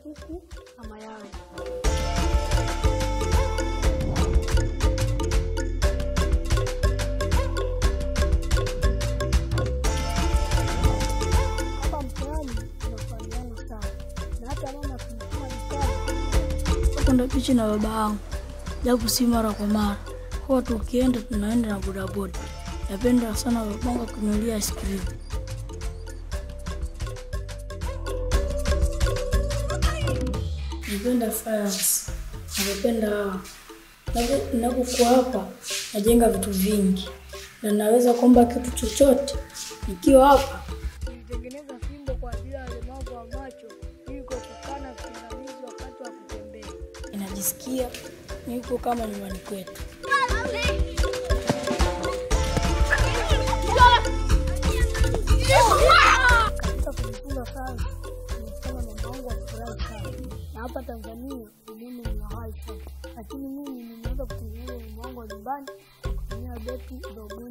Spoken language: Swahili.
kuku na mayai. Hapa mtaani tunafahamiana sana, na hata mama akinituma dukani kwenda pichi na baba yangu, japo si mara kwa mara. Huwa tukienda tunaenda na bodaboda. Napenda sana babangu kununulia ice cream. Napenda science, napenda hawa. Napo- Ninapokuwa hapa najenga vitu vingi na naweza kuomba kitu chochote nikiwa hapa. Nilitengeneza fimbo kwa ajili ya walemavu wa macho ili kuepukana pingamizi wakati wa kutembea. Inajisikia niko kama nyumbani kwetu. Katika kujifunza sayansi nimefanya mama wangu afurahi sana, na hapa Tanzania elimu ni ya high sana, lakini mimi nimeweza kutengeneza mama wangu wa nyumbani kutumia beti za umeme.